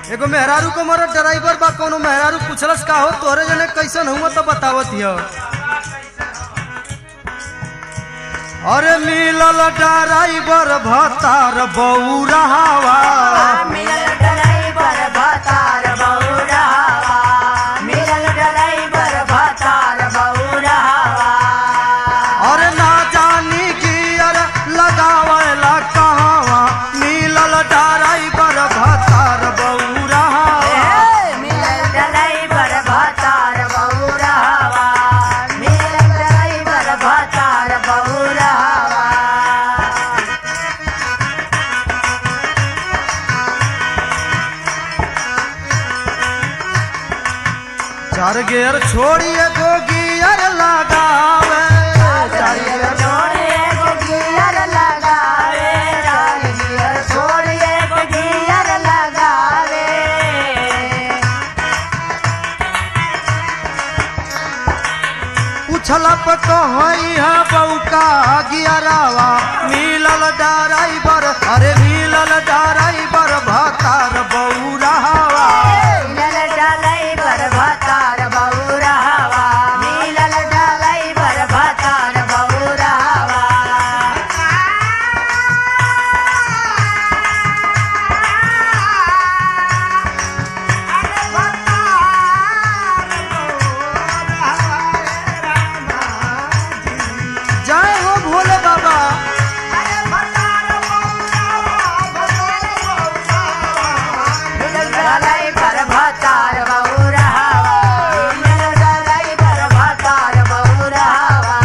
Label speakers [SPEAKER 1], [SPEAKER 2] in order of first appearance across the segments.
[SPEAKER 1] एगो मेहरारू को मरद ड्राइवर बा कोनो मेहरारू पूछलस का हो तोरे जने कैसन हुआ तो बतावत हिय अरे मिलल ड्राइवर भतार बौरावा
[SPEAKER 2] मिलल ड्राइवर भतार बौरावा मिलल ड्राइवर भतार बौरावा
[SPEAKER 1] अरे ना जानी गियर लगावेला कहवा मिलल ड्राइवर भतार बौरावा
[SPEAKER 2] मिलल ड्राइवर भतार बौरावा मिलल ड्राइवर भतार बौरावा
[SPEAKER 1] चार गेर छोड़िए गो गियर लगावे चार गेर
[SPEAKER 2] छोड़िए गो गियर लगावे चार गियर छोड़िए गो गियर लगावे
[SPEAKER 1] उछला पे कहई है बौका गियरावा मिलल ड्राइवर अरे मिलल ड्राइवर भतार बौरावा
[SPEAKER 2] मिलल ड्राइवर भतार बौरावा मिलल ड्राइवर भतार बौरावा
[SPEAKER 1] जय हो भोले बाबा
[SPEAKER 2] मिलल ड्राइवर भतार बौरावा मिलल ड्राइवर भतार बौरावा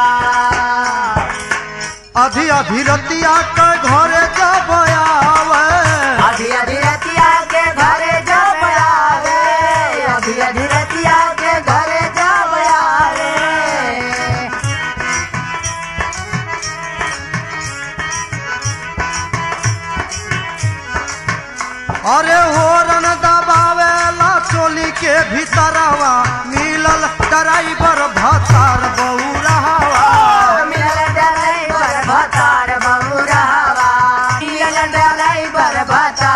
[SPEAKER 1] अभी अभी रतिया के घरे जब आवे
[SPEAKER 2] अभी अभी रतिया के घरे जब आवे अभी अभी रतिया के घरे जब आवे
[SPEAKER 1] अरे होरन दबावेला चोली के भीतरवा मिलल ड्राइवर भतार बौरावा
[SPEAKER 2] मिलल ड्राइवर भतार बौरावा मिलल ड्राइवर भतार